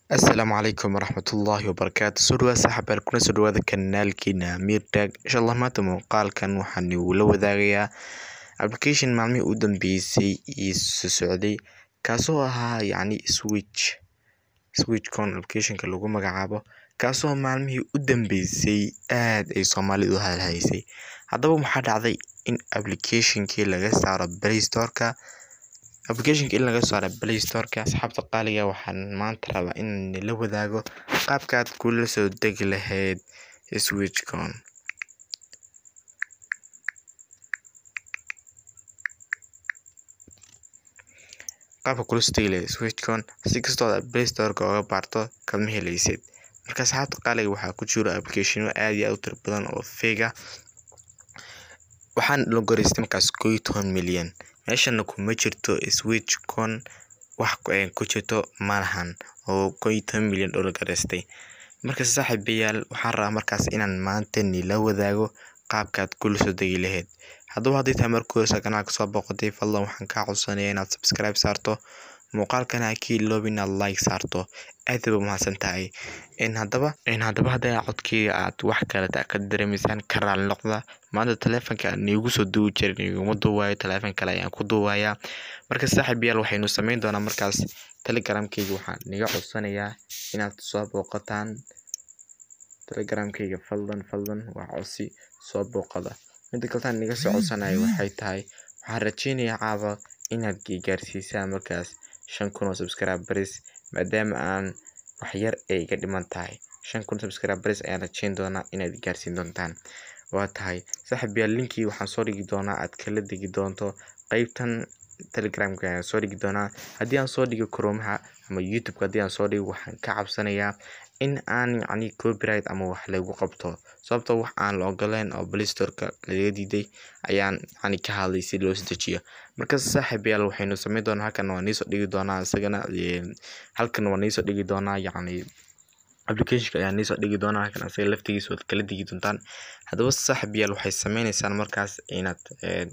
Asalaamu calaykum waraxmatullaahi wabarakaatu soo dhawaad saaxiibayaal kuna soo dhawaada kanaalkeena Amir Tag insha Allah maanta muuqaalkan waxaan la wadaagayaa application maalmihii u dambeysay ii soo socday kaasoo ahaa yacni switch switchcon applicationka lagu magacaabo kaasoo maalmihii u dambeysay aad ay Soomaalidu u hadalhaysay haddaba waxaa dhacday in applicationkii laga saaro Play Store-ka applicationka in laga saaro Play Store-ka asxaabta qaaliga waxaan maanta rabaa inaan la wadaago qaabka aad kula soo degi lahayd switchcon qaabka kula soo degi lahayd switchcon si kastoo aad Play Store-ka uga baarto kama helaysid marka asxaabta qaaliga waxaa ku jiro applicationo aad iyo aad u tiro badan oo fake ah waxaan la goreystay markaas koow iyo toban milyan meeshana kuma jirto switchcon wax ku jirto malahan oo koow iyo toban milyan oo la goreystay marka saaxiibayaal waxaan rabaa markaas inaan maanta nila wadaago qaabkaad kula soo degi lahayd haddaba haddii tahay markii hore kanaalka soo booqatay fadlan waxaan kaa codsanayaa inaad subscribe saarto muuqaalkana ha ka iloobin inaad like saarto aad bay umahadsan tahay in haddaba in haddaba haddii codkeyga aad wax kale ka dareemaysaan ka raali noqda maanta taleefanka aan iigu soo duubi jirin iguma duubayo taleefan kale ayaan ku duubayaa marka saaxiibayaal waxaynu sameyn doonaa markaas telegramkeyga waxaan niga codsanayaa inaad soo booqataan telegramkeyga fadlan fadlan waa codsi soo booqada midda kaletaan niga soo codsanayo waxay tahay waxaan rajeynayaa caawa inaad gaarsiisaan markaas shan kun oo subscribers maadaama aan wax yar ay iga dhiman tahay shan kun subscribers ayaan rajeyn doonaa inaad gaarsiin doontaan waa tahay saaxiibayaal linkii waxaan soo dhigi doonaa aad kala degi doonto qeybtan telegramka ayaan soo dhigi doonaa haddii aan soo dhigo kroomaha ama youtube-ka haddii aan soo dhigo waxaan ka cabsanayaa in aan yacni copyright ama wax lagu qabto sababtoo wax aan la ogoleen oo Play Store-ka laga diiday ayaan yacni ka hadlay si loo dejiyo marka saaxiibayaal waxaynu sameyn doonaa halkan waa niisoo dhigi doonaa isagana halkan waa niisoo dhigi doonaa yacni applicationka ayaa niisoo dhigi doonaa halkan asaga laftigiisa waad kala degi doontaan haddaba saaxiibayaal waxay sameyneysaan markaas inaad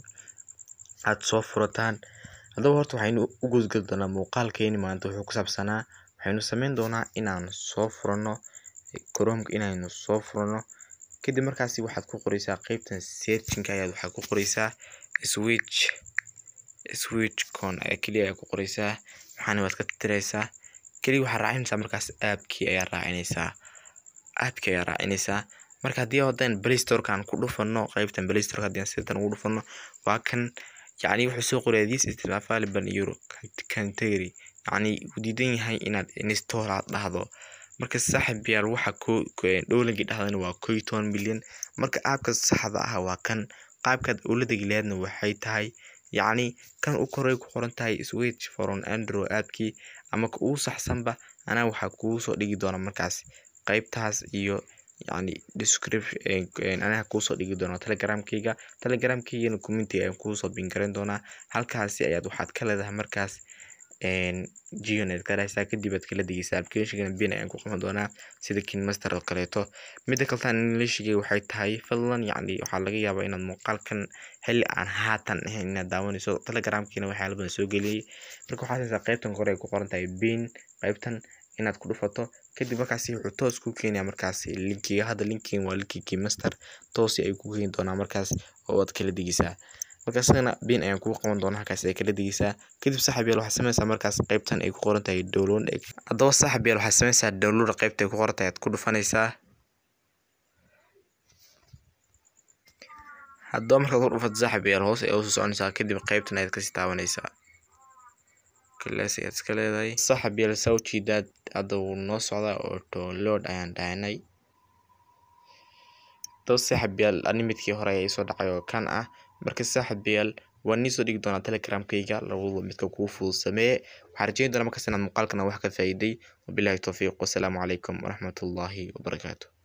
aad soo furataan haddaba horta waxaynu u gudgali doonaa muuqaalkeeni maanta wuxuu ku saabsanaa waxaynu sameyn doonaa inaan soo furano chromeka inaynu soo furano kadib markaasi waxaad ku qoreysaa qeybtan searching ayaad waxaad ku qoreysaa switch switchcon ayaa keliya ayaa ku qoreysaa waxaana waad ka tirtireysaa keliya waxaad raacinaysaa markaas aapkii ayaa raacinaysaa aapkii ayaa raacinaysaa marka haddii haddaan Play Store-ka aan ku dhufano qeybtan Play Store-ka haddii aan sidan ugu dhufano waa kan yacni wuxuu soo qorayaa this is available in your category yacni wuu diidan yahay inaad install aad dhahdo marka saaxiibayaal waxa ku dhowlankii dhahdana waa koow iyo toban milyan marka aapka saxda ah waa kan qaabkaad ula degi lahaydna waxay tahay yacni kan u koray ku qoran tahay switch from android aapkii ama ka ugu saxsanba anaa waxaa kugu soo dhigi doona markaas qeybtaas iyo yacni description anaga kuusoo dhigi doonaa telegramkeyga telegramkeygana community ayaan kuusoo bingareyn doonaa halkaasi ayaad waxaad ka leedahay markaas geonet ka dhahaysaa kadib aad kala degeysaa applicationkana bin ayaan ku qaban doonaa sida kinmaster oo kaleeto midda kaletaan englishigay waxay tahay fadlan yacni waxaa laga yaabaa inaad muuqaalkan xilli aan haatan ahayn inaad daawanayso telegramkiina waxyaala badan soo geliyey marka waxaad haysaa qeybtan kore ay ku qoran tahay bin qeybtan inaad ku dhufato kadib markaasi wuxuu toos ku keenayaa markaas linkiga hadda linkigan waa linkii keymaster toosi ay ku keeni doonaa markaas oo aad kala degeysaa marka isagana bin ayaan kugu qaban doonaa halkaas ay kala degeysaa kadib saaxiibayaal waxaad sameysaa markaas qeybtan ay ku qoran tahay download haddaba saaxiibayaal waxaad sameysaa download qeybta ay ku qoran tahay aad ku dhufanaysaa haddaba markaad ku dhufato saaxiibayaal hoos ay usoo soconaysaa kadib qeybtan ayaad kasii taabanaysaa kalees ayaad iska leedahay saaxiibayaal saa u jeedaad hadda wuu noo socdaa oo download ayaan dhahnay haddaba saaxiibayaal animidkii hore ayaa isoo dhacay oo kan ah marka saaxiibayaal waan niisoo dhigi doonaa telegramkeyga labaduba midka kuu fudud sameeye waxaan rajeyn doonaa markaas inaad muuqaalkana wax ka faa'iiday wabilaahi towfiiq wasalaamu calaykum waraxmatullaahi wabarakaatu